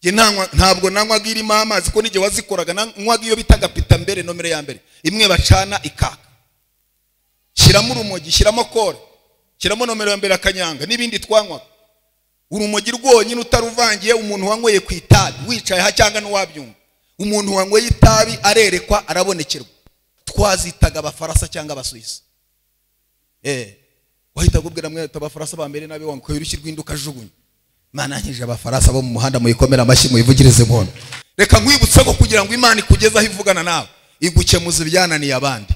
Njye ntanywa- ntabwo nanywaga irimo amazi ko n'igihe wazikoraga nanywaga iyo bitaga pita mbere nomero ya mbere imwe bacana ikaka shyiramo urumogi shyiramo kore shyiramo nomero ya mbere akanyanga n'ibindi twanywaga urumogi rwonyine utaruvangiye umuntu wanyweye ku itabi wicaye aha cyangwa n'uwabyumva umuntu wanyweye itabi arerekwa arabonekerwa twazitaga abafarasa cyangwa abasuwisi eh wahitaga ubwira mwe ati abafarasa ba mbere nabi wanguka urushyi rw'induka jugunya mana nkije abafarasa bo mu muhanda muyikomera amashyi muyivugirize mwono reka nkwibutse ko kugira ngo imana ikugezeho ivugana nawe igukemuza ibyananiye abandi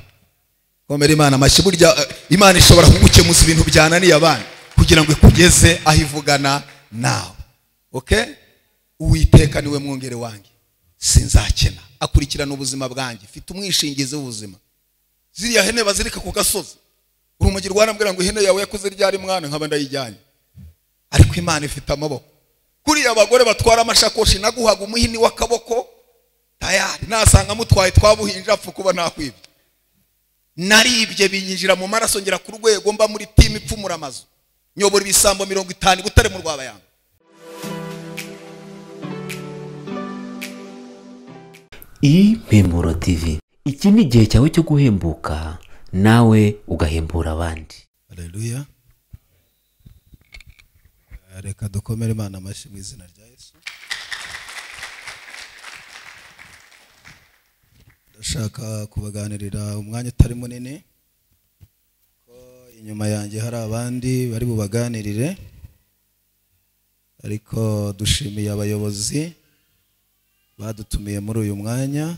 komera imana amashyi burya eh, imana ishobora kugukemuza ibintu byananiye abandi kugira ngo ikugeze aho ivugana nawe okay uwiteka niwe mwongere wanjye sinzakena akurikirana ubuzima bwanjye mfite umwishingizi w'ubuzima ziriya hene bazirika ku gasozi urumogi rwarambwira ngo ihene yawe yakuze ryari mwana nkaba ndayijyanye ariko imana ifite amaboko kuriya abagore batwara amashakoshi naguhaga umuhini w'akaboko tayari nasanga amutwaye twabuhinja apfa kuba nakwibye naribye binyinjira mu maraso ngera ku rwego mba muri timu ipfumura amazu nyobora ibisambo mirongo itanu i butare mu rwabayanga impemburo tv iki ni igihe cyawe cyo guhembuka nawe ugahembura abandi Haleluya. Reka dukomere Imana amashyi mu izina rya Yesu. Ndashaka kubaganirira umwanya utari munini. Ko inyuma yanjye hari abandi bari bubaganirire. Ariko dushimiye abayobozi badutumiye muri uyu mwanya.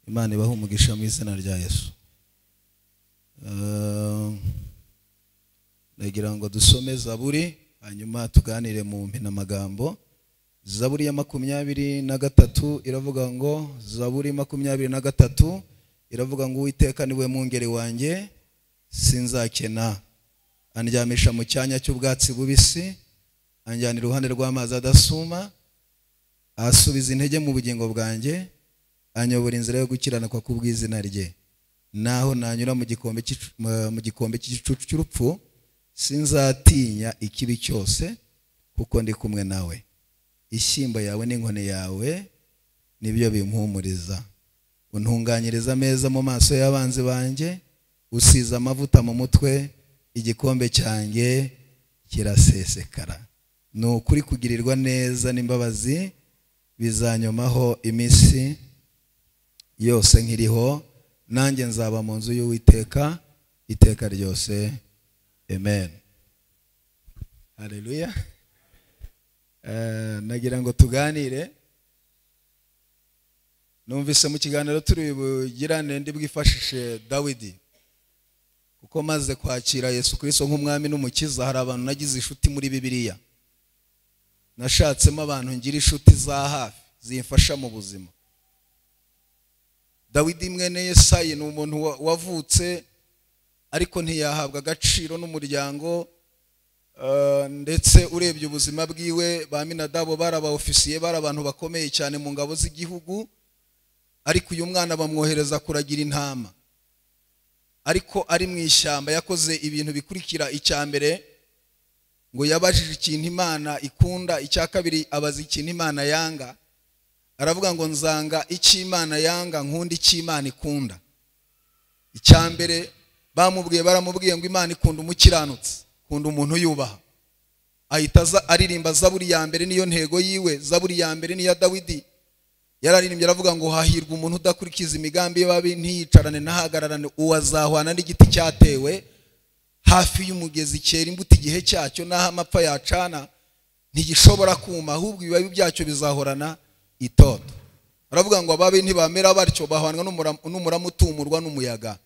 Imana ibahe umugisha mu izina rya Yesu. Eh, nagira ngo dusome zaburi hanyuma tuganire mu mpinamagambo zaburi ya makumyabiri na gatatu iravuga ngo zaburi makumyabiri na gatatu iravuga ngo uwiteka niwe mwungeri wanjye sinzakena andyamisha mu cyanya cy'ubwatsi bubisi anjyana iruhande rw'amazi adasuma asubiza intege mu bugingo bwanjye anyobora inzira yo gukiranuka kubw'izina rye naho nanyura mu gikombe cy'icu- mu- mu gikombe cy'igicucu cy'urupfu sinzatinya ikibi cyose kuko ndi kumwe nawe ishyimbo yawe n'inkoni yawe nibyo bimpumuriza untunganyiriza ameza mu maso y'abanzi banjye usize amavuta mu mutwe igikombe cyanjye kirasesekara ni ukuri kugirirwa neza n'imbabazi bizanyomaho iminsi yose nkiriho nanjye nzaba mu nzu y'uwiteka iteka ryose amen haleluya Eh, nagira ngo tuganire numvise mu kiganiro turi bugirane ndi bwifashishe dawidi kuko maze kwakira yesu kirisito nk'umwami n'umukiza hari abantu nagize inshuti muri bibiliya nashatsemo abantu ngira inshuti za hafi zimfasha mu buzima dawidi mwene yesayi ni umuntu wa- wavutse ariko ntiyahabwa agaciro n'umuryango eh, ndetse urebye ubuzima bwiwe ba minadabo bari abaofisiye bari abantu bakomeye cyane mu ngabo z'igihugu ariko uyu mwana bamwohereza kuragira intama ariko ari mu ishyamba yakoze ibintu bikurikira icya mbere ngo yabajije ikintu imana ikunda icya kabiri abaza ikintu imana yanga aravuga ngo nzanga icy'imana yanga nkunda icy'imana ikunda icya mbere bamubwiye baramubwiye ngo imana ikunda umukiranutsi ikunda umuntu yubaha ahita aza aririmba zaburi ya mbere niyo ntego yiwe zaburi ya mbere niya dawidi yararirimbye aravuga ngo hahirwa umuntu udakurikiza imigambi y'ababi ntiyicarane nahagararane uwazahwana n'igiti cyatewe hafi y'umugezi cyera imbuto igihe cyacyo n'aho amapfa yacana ntigishobora kuma ahubwo ibibabi byacyo bizahorana itoto baravuga ngo ababi ntibamera batyo bahwanwa n'umura- n'umurama utumurwa n'umuyaga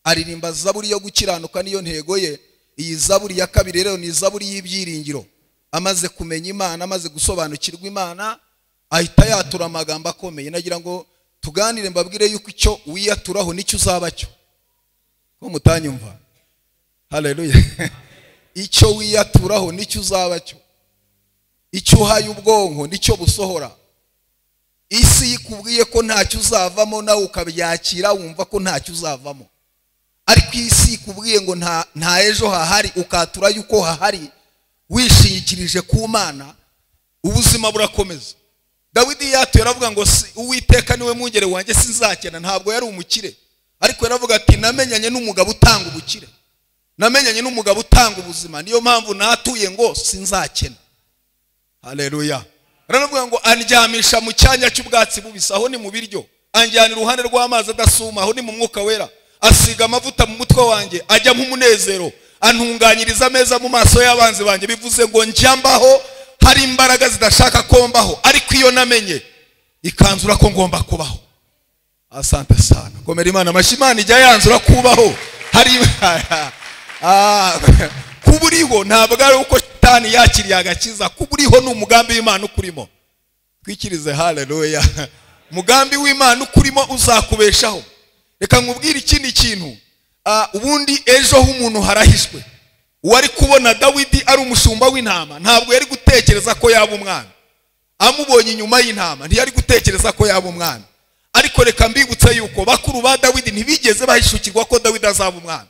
aririmba zaburi yo gukiranuka niyo ntego ye iyi zaburi ya kabiri rero ni zaburi y'ibyiringiro amaze kumenya imana amaze gusobanukirwa imana ahita yatura amagambo akomeye nagira ngo tuganire mbabwire yuko icyo wiyaturaho nicyo uzaba cyo ko mutanyumva haleluya icyo wiyaturaho nicyo uzaba cyo icyo uhaye ubwonko nicyo busohora isi ikubwiye ko ntacyo uzavamo nawe ukabyakira wumva ko ntacyo uzavamo ariko isi ikubwiye ngo nta nta ejo hahari ukatura yuko hahari wishingikirije ku mana ubuzima burakomeza dawidi yatuye aravuga ngo "Si- uwiteka niwe mwungere wanjye sinzakena ntabwo yari umukire ariko yaravuga ati namenyanye n'umugabo utanga ubukire namenyanye n'umugabo utanga ubuzima niyo mpamvu natuye ngo sinzakena haleluya aranavuga ngo andyamisha mu cyanya cy'ubwatsi bubisi aho ni mu biryo anjyana iruhande rw'amazi adasuma aho ni mu mwuka wera asiga amavuta mu mutwe wanjye ajya nk'umunezero antunganyiriza ameza mu maso y'abanzi banjye bivuze ngo njyambaho hari imbaraga zidashaka ko mbaho ariko iyo namenye ikanzura ko ngomba kubaho asante sana komera imana amashyi imana ijya yanzura kubaho hari Ah, kuba uriho ntabwo ari uko shitani yakiriye agakiza kuba uriho ni umugambi w'imana ukurimo twikirize haleluya umugambi w'imana ukurimo uzakubeshaho reka nkubwire ikindi kintu Ah, ubundi ejo h'umuntu harahishwe uwari kubona dawidi ari umushumba w'intama ntabwo yari gutekereza ko yaba umwana amubonye inyuma y'intama ntiyari gutekereza ko yaba umwana ariko reka mbibutse yuko bakuru ba dawidi ntibigeze bahishukirwa ko dawidi azaba umwana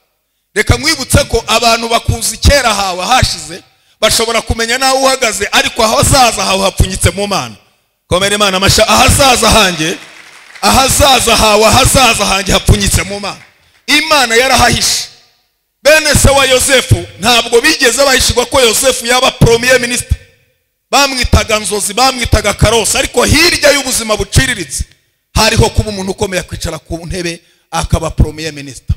reka nkwibutse ko abantu bakuzi kera hawe hashize bashobora kumenya n'aho uhagaze ariko ahazaza hawe hapfunyitse mu mana komera imana amasha ahazaza hanjye ahazaza hawe ahazaza hanjye hapfunyitse mu mana imana yarahahishe bene se wa yosefu ntabwo bigeze bahishirwa ko yosefu yaba poromiye minisita bamwitaga nzozi bamwitaga karose ariko hirya y'ubuzima buciriritse hariho kuba umuntu ukomeye kwicara ku ntebe akaba poromiye minisita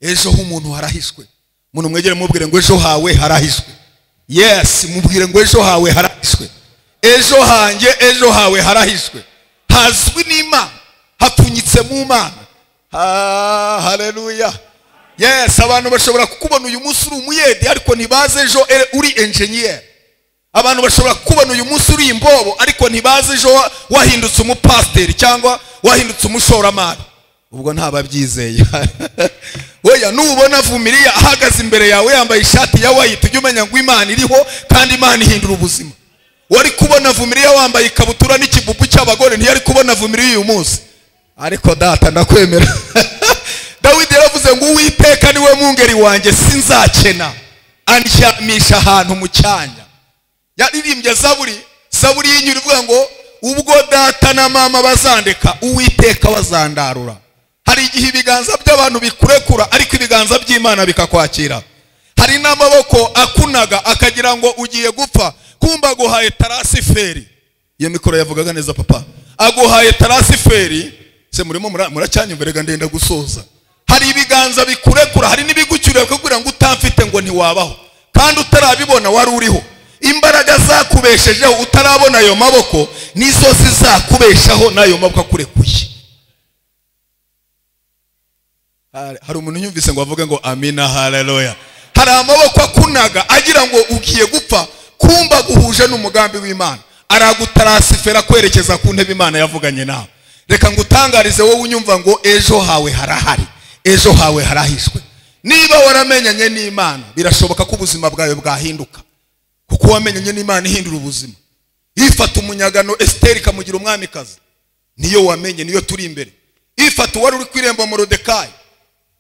ejo h'umuntu harahishwe umuntu mwegere mubwire ngo ejo hawe harahishwe yesi mubwire ngo ejo hawe harahishwe ejo hanjye ejo hawe harahishwe hazwi n'imana hapfunyitse mu mana Ha- haleluya yesi abantu bashobora kukubona uyu munsi uri umuyedi ariko ntibaze ejo e- uri enjeniyeri abantu bashobora kubona uyu munsi uri imbobo ariko ntibazi ejo wa- wahindutse umupasiteri cyangwa wahindutse umushoramari ubwo ntababyizeye weya nubona vumiriya ahagaze imbere yawe yambaye ishati ya wayiti ujye umenya ngo imana iriho kandi imana ihindura ubuzima wari kubona vumiriya wambaye ikabutura n'ikibubu cy'abagore ntiyari kubona vumiriya uyu munsi ariko data ndakwemera dawidi yaravuze ngo uwiteka niwe mwungeri wanjye sinzakena andyamisha ahantu mu cyanya yaririmbye zaburi zaburi y'inyura ivuga ngo ubwo data na mama bazandeka uwiteka wazandarura hari igihe ibiganza by'abantu bikurekura ariko ibiganza by'imana bikakwakira hari n'amaboko akunaga akagira ngo ugiye gupfa kumba aguhaye tarasiferi iyo mikoro yavugaga neza papa aguhaye tarasiferi se murimo mura- muracyanyumviraga ndenda gusoza hari ibiganza bikurekura hari n'ibigucyuriye kugira ngo utamfite ngo ntiwabaho kandi utarabibona wari uriho imbaraga zakubeshejeho utarabona ayo maboko nizo zizakubeshaho n'ayo maboko akurekuye Hare- hari umuntu unyumvise ngo avuge ngo amina haleluya hari amaboko akunaga agira ngo ugiye gupfa kumba guhuje n'umugambi w'imana aragutarasifera kwerekeza ku ntebe imana yavuganye nawe reka ngutangarize wowe unyumva ngo ejo hawe harahari ejo hawe harahishwe niba waramenyanye n'imana birashoboka ko ubuzima bwawe bwahinduka kuko wamenyanye n'imana ihindura ubuzima ifata umunyagano esiteri ikamugira umwamikazi niyo wamenye niyo turi imbere ifata uwari uri ku irembo morodekayi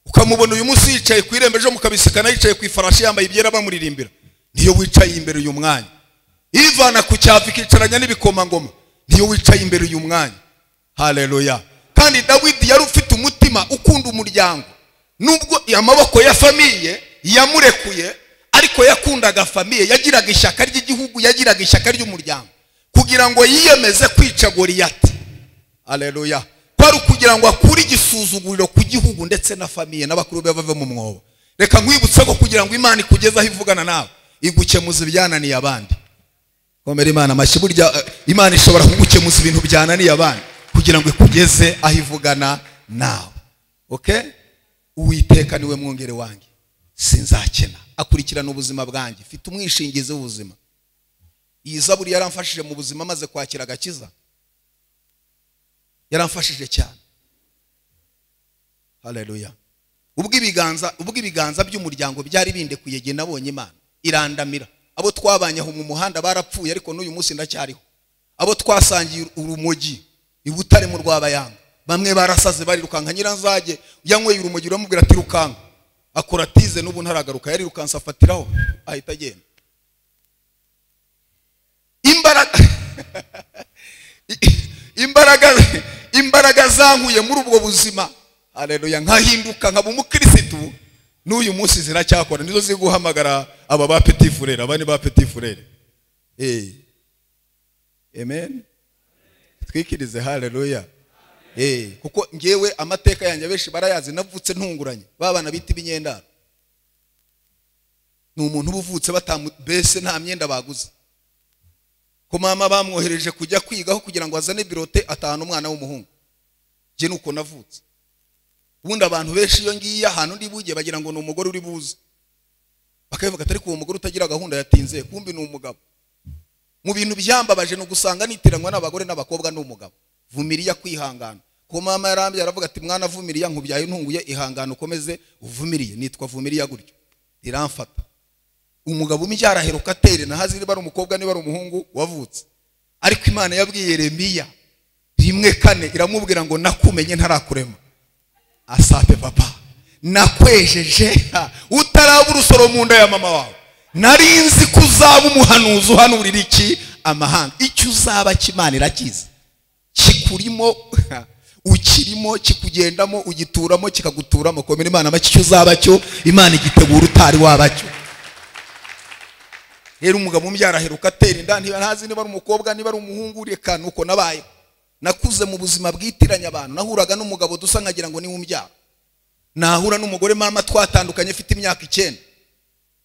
ukamubona uyu munsi yicaye ku irembo ejo mukabisikana yicaye ku ifarashi yambaye ibyera bamuririmbira niyo wicaye imbere uyu mwanya ivana ku cyavu ikicaranya n'ibikomangoma niyo wicaye imbere uyu mwanya haleluya kandi dawidi yari ufite umutima ukunda umuryango nubwo amaboko ya famiye yamurekuye ariko yakundaga famiye yagiraga ishyaka ry'igihugu yagiraga ishyaka ry'umuryango kugira ngo yiyemeze kwica goriyati aleluya kwari ukugira ngo akure igisuzuguriro ku gihugu ndetse na famiye n'abakuru be bave mu mwobo reka nkwibutse ko kugira ngo imana ikugezeho ivugana nawe igukemuza ibyananiye abandi komera imana amashyi burya eh, imana ishobora kugukemuza ibintu byananiye abandi kugira ngo ikugeze aho ivugana nawe okay uwiteka niwe mwongere wanjye sinzakena akurikirana ubuzima bwanjye mfite umwishingizi w'ubuzima iyi zaburi yaramfashije mu buzima maze kwakira agakiza yaramfashije cyane haleluya ubwo ibiganza ubwo ibiganza by'umuryango byari bindekuye igihe nabonye imana irandamira abo twabanye aho mu muhanda barapfuye ariko n'uyu munsi ndacyariho abo twasangiye urumogi i butare mu rwabayanga bamwe barasaze barirukanka nyiranzage yanyweye urumogi uramubwira ati rukanka akora tize n'ubu ntaragaruka yarirukanse afatiraho ahita agenda imbaraga imbaraga imbaraga zankuye muri ubwo buzima hareruya nkahinduka nkaba umukirisitu n'uyu munsi ziracyakora nizo ziri guhamagara aba ba peti furere aba ni ba peti furere eee amen twikirize hareruya eee kuko ngewe amateka yanjye abenshi barayazi navutse ntunguranye ba bana bita ibinyendaro ni umuntu uba uvutse batamu mbese nta myenda baguze ko mama bamwohereje kujya kwigaho kugira ngo azane birote atahana umwana w'umuhungu njye ni uko navutse ubundi abantu benshi iyo ngiye ahantu ndi bujye bagira ngo ni umugore uri buze bakabivuga atari ko uwo mugore utagira gahunda yatinze kumbi ni umugabo mu bintu byambabaje ni ugusanga nitiranwa n'abagore n'abakobwa ni umugabo vumiriya kwihangana ko mama yarambye aravuga ati mwana vumiriya nkubyaye ntunguye ihangana ukomeze uvumiriye nitwa vumiriya gutyo iramfata umugabo umbyara aheruka atere na haziri bari umukobwa niba ari umuhungu wavutse ariko imana yabwiye Yeremiya rimwe kane iramubwira ngo nakumenye ntarakurema asape papa nakwejeje utaraba urusoro mu nda ya mama wawe nari nzi ko uzaba umuhanuzi uhanurira iki amahanga icyo uzaba cy'imana irakizi kikurimo ukirimo kikugendamo ugituramo kikaguturamo komera imana make icyo uzaba cyo imana igitegura utari wabacyo rero umugabo umbyara aheruka atera inda ntazi niba ari umukobwa niba ari umuhungu reka nuko nabaye nakuze mu buzima bwitiranya abantu nahuraga n'umugabo dusa nkagira ngo niwe umbyara nahura n'umugore mama twatandukanye afite imyaka icyenda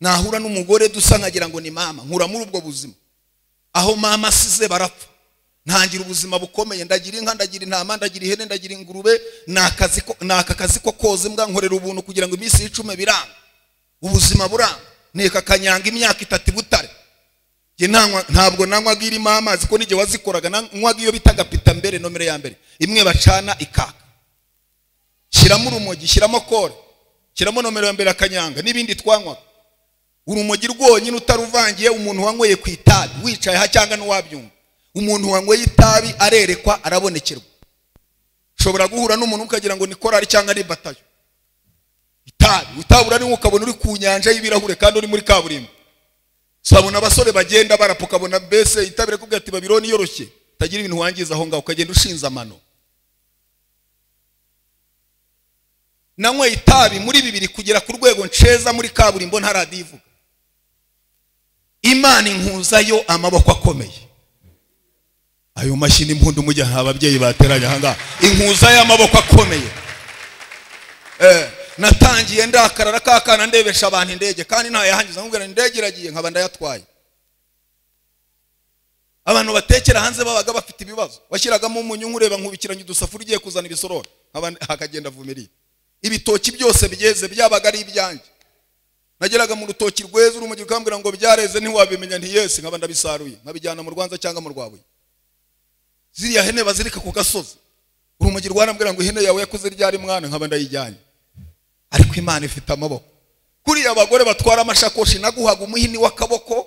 nahura n'umugore dusa nkagira ngo ni mama nkura muri ubwo buzima aho mama asize barapfa ntangira ubuzima bukomeye ndagira inka ndagira intama ndagira ihene ndagira ingurube ni aka kazi ko koza imbwa nkorera ubuntu kugira ngo iminsi y'icumi biranga ubuzima buranga nteka akanyanga imyaka itatu ibutare ntabwo nanywaga irimo amazi ko n'igihe wazikoraga nanywaga iyo bitaga pita mbere nomero ya mbere imwe bacana ikaka shyiramo urumogi shyiramo kore shyiramo nomero ya mbere akanyanga n'ibindi twanywaga urumogi rwonyine utaruvangiye umuntu wanyweye ku itabi wicaye aha cyangwa n'uwabyumva umuntu wanyweye itabi arerekwa arabonekerwa ushobora guhura n'umuntu ukagira ngo ni korari cyangwa ni batayo itabi utabura niwe ukabona uri ku nyanja y'ibirahure kandi uri muri kaburimbo sabona abasore bagenda barapfa ukabona mbese itabire kubwira ati babironi yoroshye utagira ibintu wangiza aho ngaho ukagenda ushinze amano nanywe itabi muri bibiri kugera ku rwego nsheza muri kaburimbo nta radiyo ivuga imana inkuzayo amaboko akomeye ayo mashyi n'impundu mujya nta babyeyi bateranye aha ngaha inkuzayo amaboko akomeye natangiye ndakarara ka kana ndebesha abantu indege kandi ntayahangiza nkubwira indege iragiye nkaba ndayatwaye abantu batekera hanze babaga bafite ibibazo washyiragamo umunyu nkureba nkubikiranye udusafuriya ugiye kuzana ibisorori hakagenda vumiriye ibitoki byose byeze byabaga ari ibyanjye nageraga mu rutoki rweza urumugiro ukambwira ngo byareze ntiwabimenya ntiyesi nkaba ndabisaruye nkabijyana mu rwanza cyangwa mu rwabuye ziriya hene bazirika ku gasozi urumugiro rwarambwira ngo ihene yawe yakuze ryari mwana nkaba ndayijyanye ariko imana ifite amaboko kuriya abagore batwara amashakoshi naguhaga umuhini w'akaboko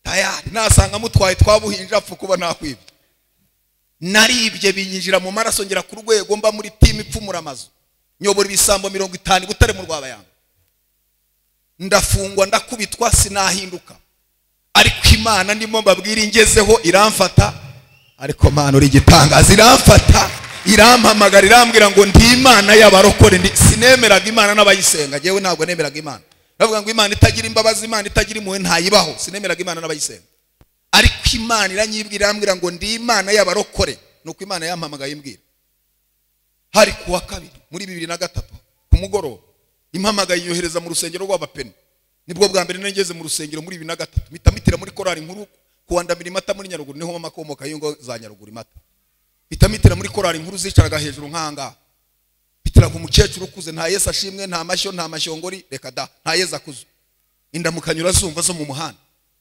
tayari nasanga mutwaye twabuhinja apfa kuba nakwibye naribye binyinjira mu maraso ngera ku rwego mba muri timu ipfumura amazu nyobora ibisambo mirongo itanu i butare mu rwabayanga ndafungwa ndakubitwa sinahinduka ariko imana ndimo mbabwira ingezeho iramfata ariko mpano uri igitangaza iramfata irampamagara irambwira ngo ndi imana y'abarokore sinemeraga imana n'abayisenga ngewe ntabwo nemeraga imana bavuga ngo imana itagira imbabazi imana itagira impuhwe ntayibaho sinemeraga imana n'abayisenga ariko imana iranyibwira irambwira ngo ndi imana y'abarokore ni uko imana yampamagaye imbwira hari ku wa kabiri muri bibiri na gatatu ku mugoroba impamagaye yohereza mu rusengero rw'abapene nibwo bwa mbere nageze mu rusengero muri bibiri na gatatu mpita mitira muri korari nkuru kuwandamira imata muri nyaruguru niho mama akomoka y'ingo za nyaruguru imata bitamitira muri korari nkuru zicaraga hejuru nk'ahangaha bitira ku mukecuru ukuze nta yesu ashimwe nta mashyo nta mashyongori reka da nta yesu akuze indamukanyura zumva zo mu muhanda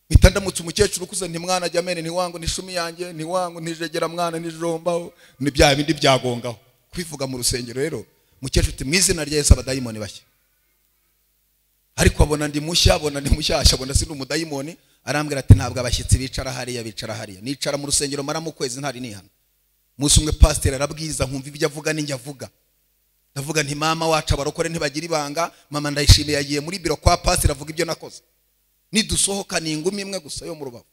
mpita ndamutse umukecuru ukuze ntimwana ajya amene ntiwangu ntishumi yanjye ntiwangu ntijegera mwana ntijombaho ni bya bindi byagongaho kwivuga mu rusengero rero mukecuru uti mu izina rya yesu abadayimoni bashya ariko abona ndi mushya abona ndi mushyashya abona sindi umudayimoni arambwira ati ntabwo abashyitsi bicara hariya bicara hariya nicara mu rusengero maramo ukwezi ntari nihana umunsi umwe pasiteri arabwiza nkumva ibyo avuga n'injya avuga ndavuga nti mama wacu abarokore ntibagira ibanga mama ndayishimiye yagiye muri biro kwa pasiteri avuga ibyo nakoze nidusohoka ni ingumi imwe gusa yo mu rubavu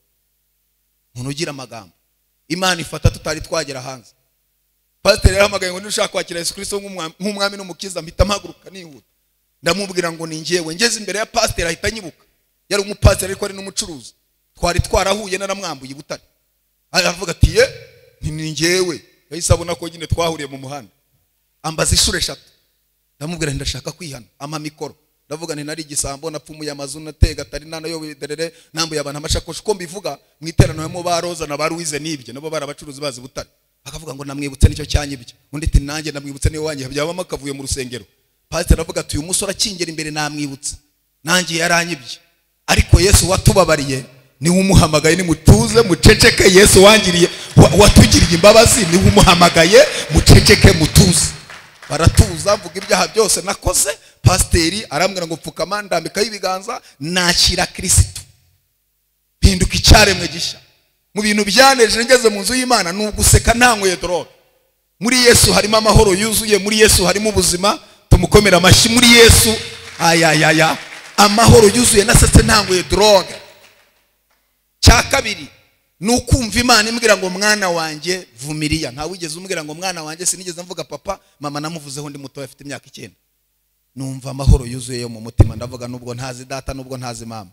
umuntu ugira amagambo imana ifata tutari twagera hanze pasiteri yahamagaye ngo niba ushaka kwakira yesu kirisito nk'umwa- nk'umwami n'umukiza mpita mpaguruka nihuta ndamubwira ngo ni ngewe ngeze imbere ya pasiteri ahita anyibuka yari umupasiteri ariko ari n'umucuruzi twari twarahuye naramwambuye i butare aravuga ati ye ni ni ngewe yahise abona ko nyine twahuriye mu muhanda ambaza inshuro eshatu ndamubwira ndashaka kwihana ampa mikoro ndavuga nti nari igisambo napfumuye amazu natega atari nanayoboye derere nambuye abantu amashakoshi uko mbivuga mu iteraniro harimo ba roza na ba ruwize n'ibyo nabo bari abacuruzi bazi butare akavuga ngo namwibutse nicyo cyanyibye undi ati nanjye namwibutse niwe wanjye byabamo akavuye mu rusengero pasiteri aravuga ati uyu musore akingera imbere namwibutse nanjye yaranyibye ariko yesu watubabariye niwe umuhamagaye nimutuze muceceke yesu wangiriye wa- watugiriye imbabazi niwe umuhamagaye muceceke mutuze baratuza mvuga ibyaha byose nakoze pasiteri arambwira ngo pfukama ndambikaho ibiganza nakira kirisitu mpinduka icyaremwe gishya mu bintu byanejeje ngeze mu nzu y'imana ni uguseka nta nkwetororo muri yesu harimo amahoro yuzuye muri yesu harimo ubuzima tumukomera amashyi muri yesu ayayaya amahoro yuzuye nasetse nta nkwetororo cya kabiri ni ukumva imana imbwira ngo mwana wanjye vumiriya nta wigeze umbwira ngo mwana wanjye sinigeze mvuga papa mama namuvuzeho undi mutoya afite imyaka icyenda numva amahoro yuzuye yo mu mutima ndavuga nubwo ntazi data nubwo ntazi mama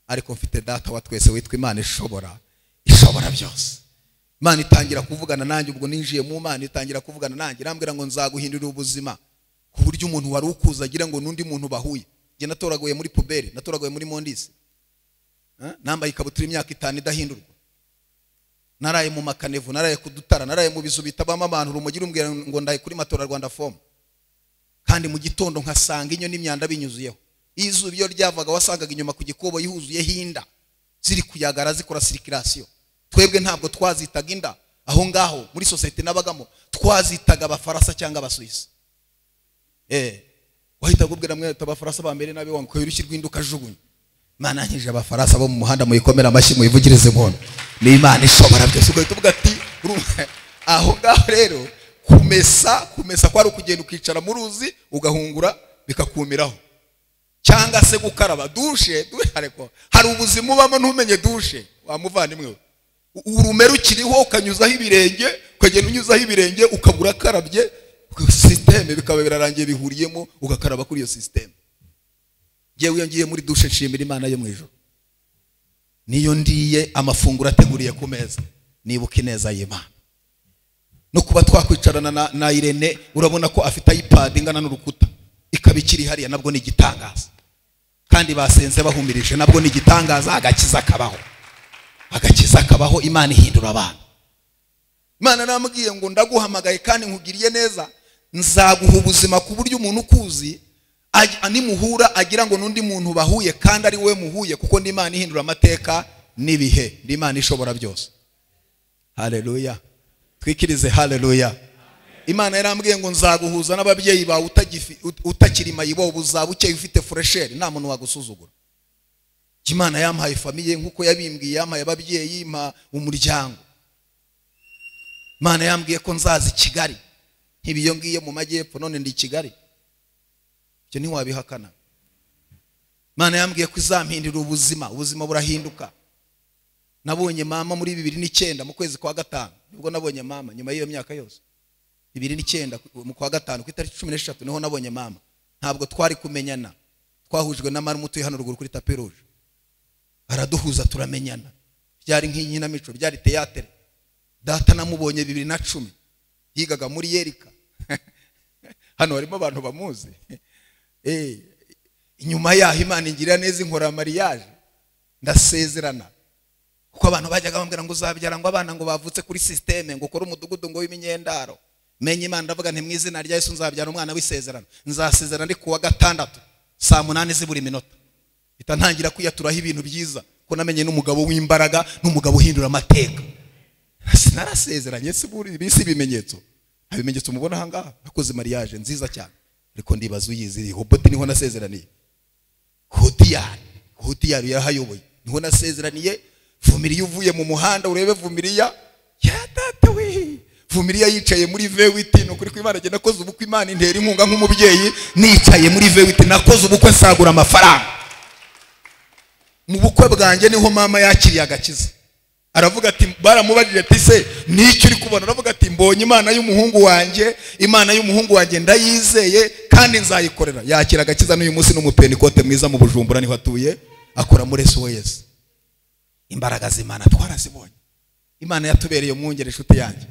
ariko mfite data wa twese witwa imana ishobora ishobora byose imana itangira kuvugana nanjye ubwo ninjiye mu mana itangira kuvugana nanjye irambwira ngo nzaguhindurira ubuzima ku buryo umuntu wari ukuza agira ngo n'undi muntu bahuye njye natoraguye muri puberi natoraguye muri mondisi Eh, nambaye ikabutura imyaka itanu idahindurwa naraye mu makanevu naraye ku dutara naraye mu bizu bitabamo abantu urumogi rumbwira ngo ndaye kuri matora rwanda fomu kandi mu gitondo nkasanga inyo n'imyanda binyuzuyeho Iyo izuba iyo ryavaga wasangaga inyuma ku gikobo yuzuyeho inda ziri kuyagara zikora sirikirasiyo twebwe ntabwo twazitaga inda aho ngaho muri sosiyete nabagamo twazitaga abafaransa cyangwa abasuwisi Eh, wahita akubwira mwe ati abafaransa ba mbere nabi wangu urushyi rw'induka ajugunya imana yankijije abafaransa bo mu muhanda muyikomere amashyi muyivugirize impondo ni imana ishobora byose ugahita uvuga ati "Urumva, aho ngaho rero kumesa kumesa kwari ukugenda ukicara mu ruzi ugahungura bikakumiraho cyangwa se gukaraba dushe dushe ariko hari ubuzima ubamo ntumenye dushe wamuvandimwe we urumera ukiriho ukanyuzaho ibirenge ukagenda unyuzaho ibirenge ukabura akarabye sisiteme bikaba birarangiye bihuriyemo ugakaraba kuri iyo sisiteme ngewe iyo ngiye muri dushe nshimira imana yo mu ijoro niyo ndiye amafunguro ateguriye ku meza nibuka ineza y'imana no kuba twakwicarana na, na irene urabona ko afite ipad ingana n'urukuta ikaba ikiri hariya nabwo ni igitangaza kandi basenze bahumirije nabwo ni igitangaza agakiza kabaho agakiza kabaho imana ihindura abantu imana namubwiye ngo ndaguhamagaye kandi nkugiriye neza nzaguha ubuzima ku buryo umuntu ukuzi aj- nimuhura agira ngo n'undi muntu bahuye kandi ari we muhuye kuko ni imana ihindura amateka n'ibihe ni imana ishobora byose haleluya twikirize haleluya imana yarambwiye ngo nzaguhuza n'ababyeyi bawe utagifi- ut- utakiri mayibobo uzaba ukeye ufite furesheri nta muntu wagusuzugura imana yampaye famiye nk'uko yabimbwiye yampaye ababyeyi impa umuryango imana yambwiye ko nzaza i kigali ntiba iyo ngiye mu majyepfo none ndi i kigali ibyo ntiwabihakana imana yambwiye ko izampindira ubuzima ubuzima burahinduka nabonye mama muri bibiri n'icyenda mu kwezi kwa gatanu nibwo nabonye mama nyuma y'iyo myaka yose bibiri n'icyenda mu kwa gatanu ku itariki cumi n'eshatu niho nabonye mama ntabwo twari kumenyana twahujwe na marume utuye hano ruguru kuri tapi ruje araduhuza turamenyana byari nk'inkinamico byari teyatere data namubonye bibiri na cumi yigaga muri yerika hano harimo abantu bamuzi Eh, inyuma yaho imana ingirira neza inkora mariyaje ndasezerana kuko abantu bajyaga bambwira ngo uzabyara ngo abana ngo bavutse kuri sisiteme ngo ukore umudugudu ngo w'iminyendaro menye imana ndavuga nti mu izina rya yesu nzabyara umwana w'isezerano nzasezerana ari kuwa gatandatu saa munani ziburi minota mpita ntangira kwiyaturaho ibintu byiza ko namenye n'umugabo w'imbaraga n'umugabo uhindura amateka narasezeranye si buri bisi ibimenyetso nta bimenyetso mubona aha ngaha nakoze mariyaje nziza cyane ariko ndibaza uyizi hobote niho nasezeraniye hotiyari hotiyari yarahayoboye niho nasezeraniye vumiriya uvuye mu muhanda urebe vumiriya ya data we vumiriya yicaye muri vewiti ni ukuri kw'imana njye nakoze ubukwe imana intera inkunga nk'umubyeyi nicaye muri vewiti nakoze ubukwe nsagura amafaranga mu bukwe bwanjye niho mama yakiriye agakiza aravuga ati baramubajije ati se n'icyo uri kubona aravuga ati mbonye imana y'umuhungu wanjye imana y'umuhungu wanjye ndayizeye kandi nzayikorera yakira agakiza n'uyu munsi n'umupenikote mwiza mu bujumbura niho atuye akora muri sos imbaraga z'imana twarazibonye imana yatubereye umwungere inshuti yanjye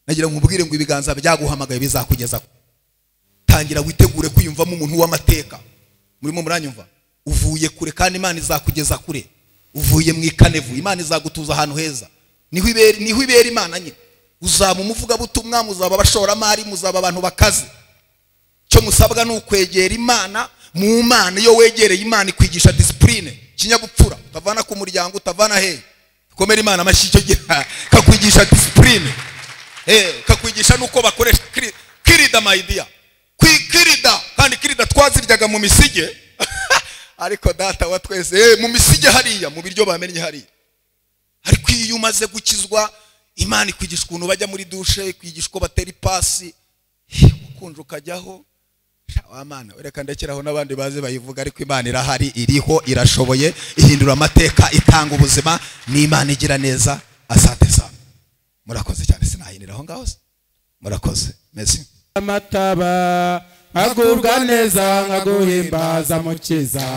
nagira ngo umubwire ngo ibiganza byaguhamagaye bizakugeza ku tangira witegure kwiyumvamo umuntu w'amateka murimo muranyumva uvuye kure kandi imana izakugeza kure uvuye mu ikanevu imana izagutuza ahantu heza niho ibera niho ibera imana nye uzaba umuvugabutumwa muzaba abashoramari muzaba abantu bakaze icyo musabwa ni ukwegera imana mu mana iyo wegereye imana ikwigisha disipurine ikinyabupfura utavana ku muryango utavana hehe komera imana amashyi icyo gihe kakwigisha disipurine kakwigisha n'uko bakoresha kiri- kirida mayidiya kirida kandi kirida twaziryaga mu misige ariko data wa twese eh, mu misige hariya mu biryo bamennye hariya ariko iyo umaze gukizwa imana ikwigisha ukuntu bajya muri dushe ikwigisha uko batera ipasi Eh, ukunje ukajyaho Sha, wa mana reka ndekeraho n'abandi bazi bayivuga ariko imana irahari iriho irashoboye ihindura amateka itanga ubuzima n'imana igira neza asante sana murakoze cyane sinahinira aho ngaho se murakoze mezi amataba nkagubwa neza nkaguhimbaza mukiza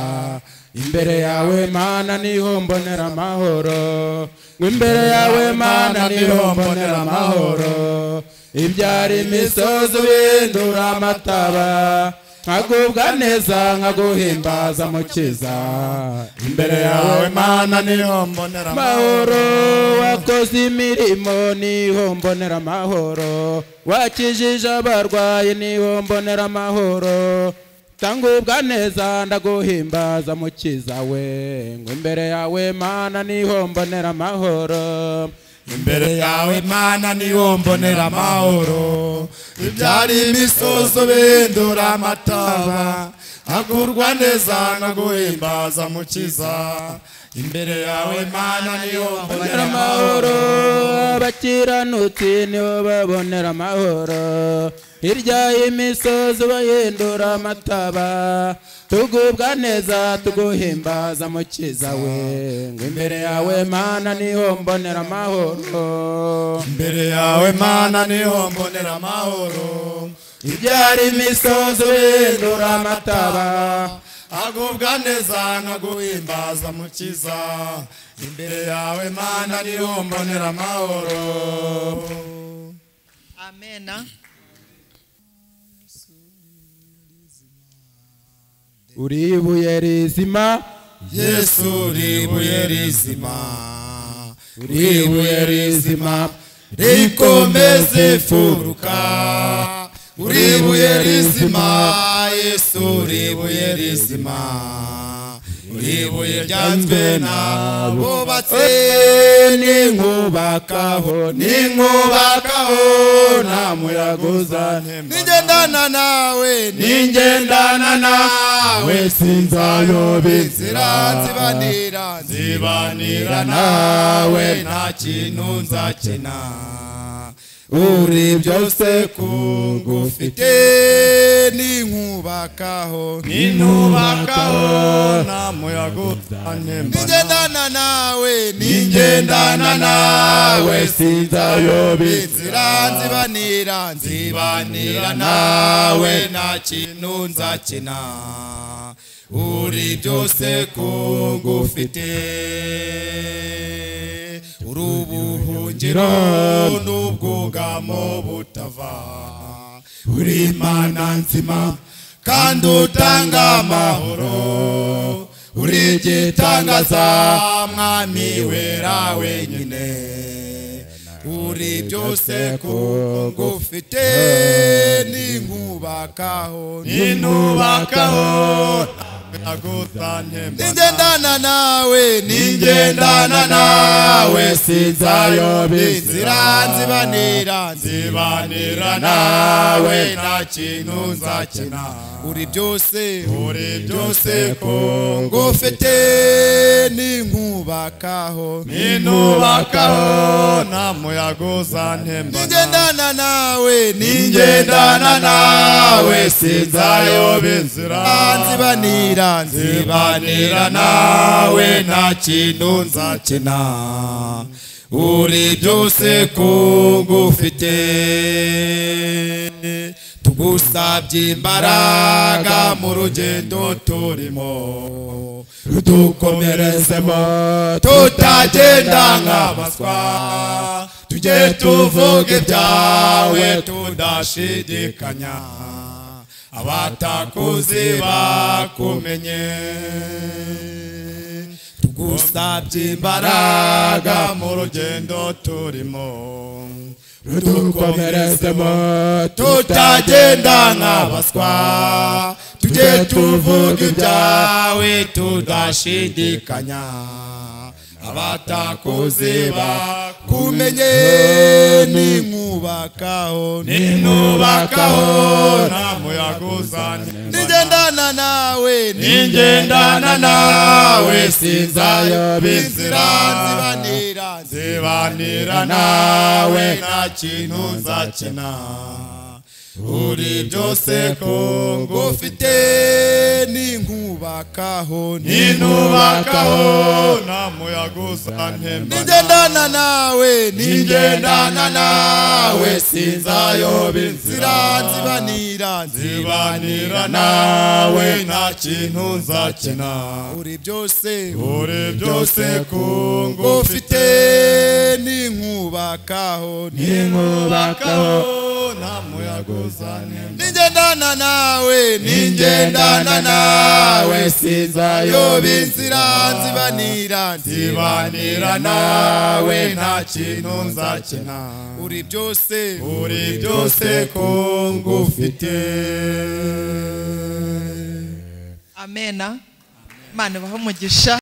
imbere yawe mana niho mbonera amahoro imbere yawe mana niho mbonera amahoro ibyara imisozi uhindura amataba nkagubwa neza nkaguhimbaza mukiza imbere yawe mana niho mbonera amahoro wakoze imirimo niho mbonera amahoro wakijije abarwayi niho mbonera amahoro tangubwa neza ndaguhimbaza mukiza we ngo imbere yawe mana niho mbonera amahoro imbere yawe mana niho mbonera amahoro ibyari imisozo bindura amataba agurwa neza naguhimbaza mukiza imbere yawe mana niho mbonera babonera amahoro abakiranutsi nibo babonera amahoro hirya y'imisozi bahindura amataba tugubwa neza tuguhimbaza mukiza we ngo imbere yawe mana niho mbonera amahoro imbere yawe mana niho mbonera amahoro ibyara imisozi bindura amataba agubwa neza naguhimbaza mukiza imbere yawe mana niho mbonera amahoro amena uri ibuye rizima yesu ribuye rizima ribuye rizima rikomeze imfuruka uribuye rizima yesu ribuye rizima uribuye ryanzwe nabubatse ninkubakaho ninkubakaho nta muyaga uzantema nigendana nawe ningendana nawe sinzayoba inzira zibanira zibanira nawe nta kintu nzakena uri byose ufite kugufite ninkubakaho ninubakaho nta muyaga uzantembana nigendana nawe ningendana nawe sinzayoba inzira nzibanira nzibanira nawe nta kintu nzakena uri byose kungufite uri ubuhungiro n'ubwugamo butava uri imana nzima kandi utanga amahoro uri igitangaza mwami wera wenyine uri byose kungufite ninkubakaho ninubakaho ningendana nawe ningendana nawe sinzayoba inzira nzibanira nzibanira nawe nta kintu nzakena uri byose uri byose kungufite ninkubakaho ninubakaho nta muyaga uzantembana nigendana nawe ningendana nawe sinzayoba inzira nzibanira nzibanira nawe nta kintu nzakena uri byose kugufite tugusabye imbaraga mu rugendo turimo rudukomerezemo tutagenda nk'abaswa tujye tuvuga ibyawe tudashidikanya abatakuzi bakumenye tugusabye imbaraga mu rugendo turimo rudukomerezemo tutagenda nk'abaswa tujye tuvuga ibyawe tudashidikanya abatakoze bakumenye ninkubakaho ninubakaho nta muyaga uzanye nigendana nawe ningendana nawe sinzayoba inzira nzibanira nzibanira nawe nta kintu nzakina uri byose ko ngufite ninkubakaho ninubakaho nta muyaga uzantembana nigendana nawe ningendana nawe sinzayoba nzira inzira nzibanira nzibanira nawe nta kintu nzakina uri byose uri byose ku ngufite ngufite ninkubakaho ninkubakaho nta muyaga uzanira nigendana nawe ningendana nawe sinzayoba yoba inzira inzira nzibanira nzibanira nawe nta kintu nzakina uri byose uri byose ku ngufite amena imana ibahe umugisha